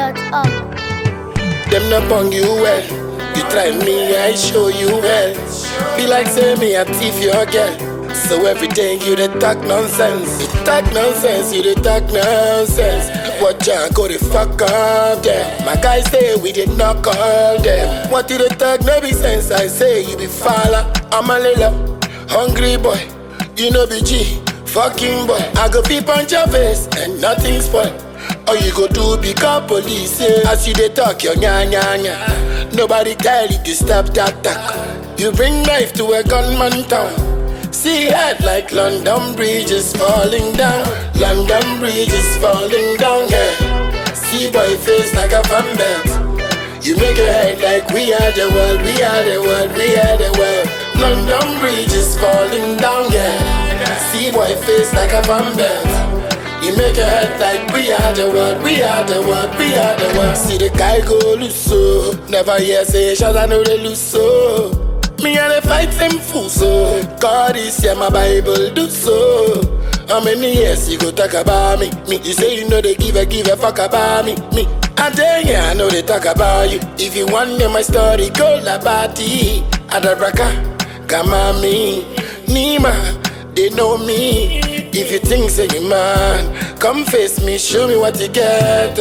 soundcloud.com. Them not bong you well. You try me, I show you well. Be like say me, I thief your girl. So every day you dey talk nonsense. You talk nonsense, you dey talk nonsense. Watch out, go the fuck up there. My guys say we did not call them. What you dey talk no be sense? I say you be falla. I'm a lila, hungry boy. You know be G, fucking boy. I go peep on your face and nothing spoil. All you go do become police yeah. As you dey talk your nya nya nya Nobody tell you to stop that talk You bring knife to a gunman town See head like London Bridge is falling down London Bridge is falling down yeah. See boy face like a fan belt You make your head like we are the world We are the world, we are the world London Bridge is falling down yeah. See boy face like a fan belt you make your head like we are the world, we are the world, we are the world. See the guy go loose so. Never hear say shots, I know they lose so. Me and the fight them fool so. God is here, my Bible do so. How many years you go talk about me? Me, you say you know they give a give a fuck about me. Me, I tell you, I know they talk about you. If you want to know my story, go la bati. Adabraka, Kamami, Nima, they know me. If you think say you man, come face me, show me what you get.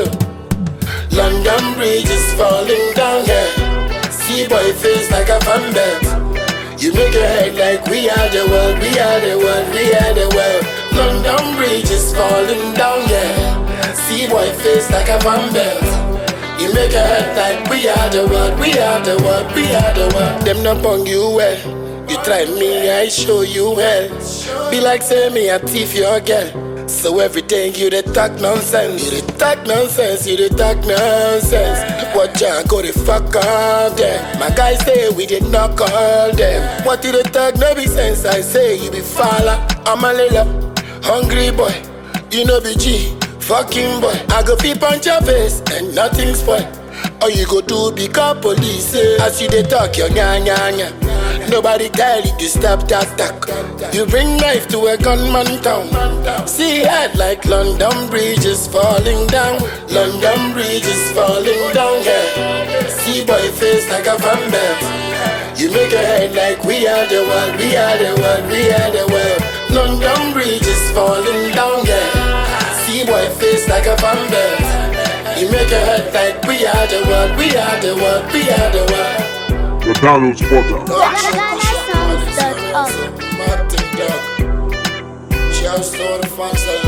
London Bridge is falling down, yeah. See boy face like a fan belt. You make your head like we are the world, we are the world, we are the world. London Bridge is falling down, yeah. See boy face like a fan belt. You make your head like we are the world, we are the world, we are the world. Them not bong you well. You try me, I show you hell. Be like say me, I thief your girl. So every day you dey talk nonsense, you dey talk nonsense, you dey talk nonsense. Watch out, go the fuck up there. My guys say we did not call them. What you dey talk no be sense? I say you be falla, I'm a lila, hungry boy. You know be G, fucking boy. I go peep on your face and nothing spoil. All you go do become police eh? As you dey talk your nya nya nya Nobody tell you to stop that talk You bring knife to a gunman town See head like London Bridge is falling down London Bridge is falling down yeah. See boy face like a fan belt You make your head like we are the world We are the world, we are the world London Bridge is falling down yeah. See boy face like a fan belt you make your head like we are the world, we are the world, we are the world. The Download Spotter. Soundcloud.com. Martin Dog. Shouts to all the fans that